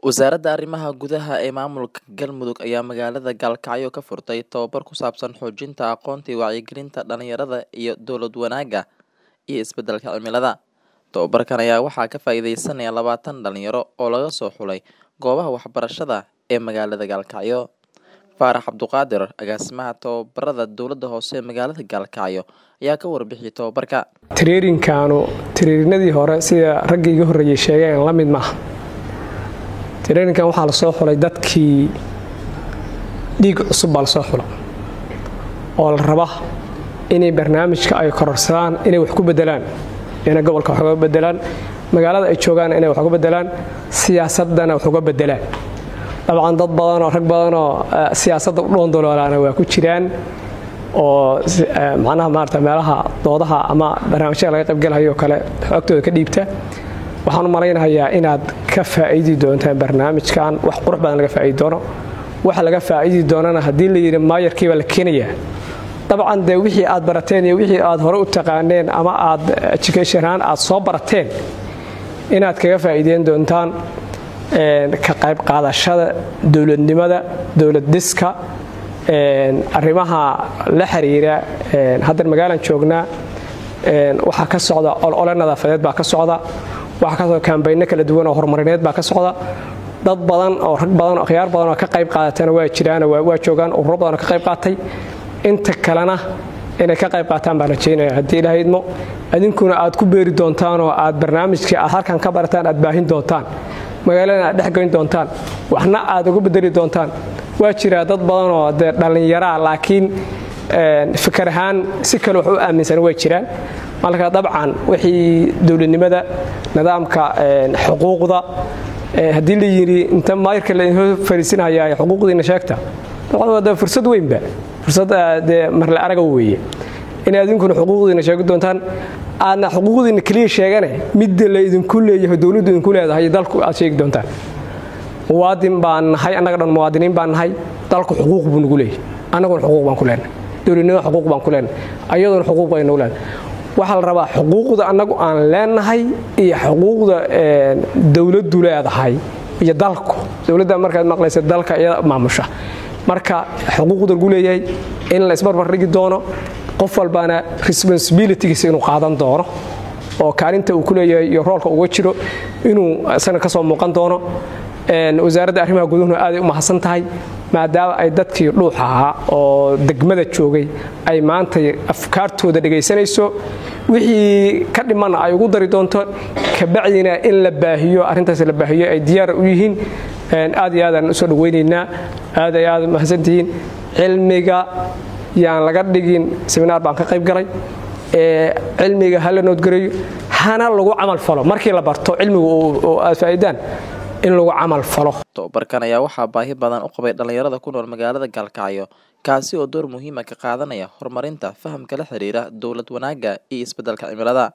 Wasaaradda Arrimaha Gudaha ee Maamulka Galmudug ayaa magaalada Gaalkacyo ka furtay tababar ku saabsan xoojinta aqoonta iyo wacyigelinta dhalinyarada iyo dowlad wanaagga iyo isbeddelka cimilada. Tababarkan ayaa waxaa ka faa'iideysanaya labaatan dhalinyaro oo laga soo xulay goobaha waxbarashada ee magaalada Gaalkacyo. Faarax Cabduqaadir, agaasimaha tababarada dowladda hoose ee magaalada Gaalkacyo, ayaa ka warbixiyay tababarka. Tireerinkaanu tireerinadii hore sida raggii iga horreeyay sheegeen la mid maaha tireerinkan waxaa lasoo xulay dadkii dhiig cusub baa lasoo xula oo la raba inay barnaamijka ay kororsadaan inay wax ku bedelaan inay gobolka wax uga bedelaan magaalada ay joogaan inay wax uga bedelaan siyaasadana wax uga bedelaan dabcan dad badanoo rag badanoo siyaasadda u dhoondoloolaana waa ku jiraan oo macnaha maarata meelaha doodaha ama barnaamijyada laga qaybgalayo kale xogtooda ka dhiibta waxaan u malaynayaa inaad ka faa'iidi doontaan barnaamijkan wax qurux badan laga faa'iidi doono waxa laga faa'iidi doonana haddii la yidhi maayarkii baa la keenayaa dabcan dee wixii aad barateen iyo wixii aad hore u taqaaneen ama aad education ahaan aad soo barateen inaad kaga faa'iideyn doontaan ka qayb qaadashada dowladnimada dowlad dhiska arrimaha la xiriira haddan magaalan joognaa waxaa ka socda olole nadaafadeed baa ka socda waxaa ka socda kambayno kala duwan oo horumarineed baa ka socda dad badan oo rag badan oo akhyaar badan oo ka qayb qaadatana waa jiraan waa joogaan ururo badan oo ka qayb qaatay inta kalena inay ka qayb qaataan baan rajaynaya haddii ilaahay idmo idinkuna aad ku beeri doontaan oo aad barnaamijkii aad halkan ka barataan aad baahin doontaan magaalada aad dhexgoyn doontaan waxna aad uga bedeli doontaan waa jiraa dad badan oo dee dhallinyaraa laakiin fikar ahaan si kale wax u aaminsan way jiraan marka dabcan wixii dowladnimada nidaamka xuquuqda haddii la yidhi inta maayarka laidinoo fariisinhayaa xuquuqdiina sheegta dabcan fursad weynba fursad dee marle araga weeye inay idinkuna xuquuqdiina sheegi doontaan aadna xuquuqdiina keliya sheegane midda la idinku leeyahay dowladdu idinku leedahay dalku aad sheegi doontaan muwaadin baan nahay annaga dhan muwaadiniin baan nahay dalku xuquuq buu nagu leeyahay annaguna xuquuq baan ku leenahay dowladnimada xuquuq baan ku leenahay ayaduna xuquuq bay nagu leedahay waxaa la rabaa xuquuqda annagu aan leenahay iyo xuquuqda dowladdu leedahay iyo dalku dowladda markaad maqlaysa dalka iyada maamusha marka xuquuqda lagu leeyahay in la isbarbar dhigi doono qof walbaana responsibilitygiisa inuu qaadan doono oo kaalinta uu ku leeyahay iyo roolka uga jiro inuu isana ka soo muuqan doono wasaaradda arrimaha guduhuna aaday u mahadsan tahay maadaama ay dadkii dhuuxa ahaa oo degmada joogay ay maanta afkaartooda dhegaysanayso wixii ka dhimanna ay ugu dari doonto kabacdina in la baahiyo arrintaas la baahiyo ay diyaar u yihiin aad iyo aadaan usoo dhawaynaynaa aad ay aad mahadsantihiin cilmiga yaan laga dhigin seminaar baan ka qayb galay cilmiga hala noodgareeyo hana lagu camal falo markii la barto cilmiga oo aad faa'iidaan in lagu camal falo tababarkan ayaa waxaa baahi badan u qabay dhallinyarada ku nool magaalada Gaalkacyo kaasi oo door muhiim ah ka qaadanaya horumarinta fahamka la xiriira dowlad wanaagga iyo isbeddelka cimilada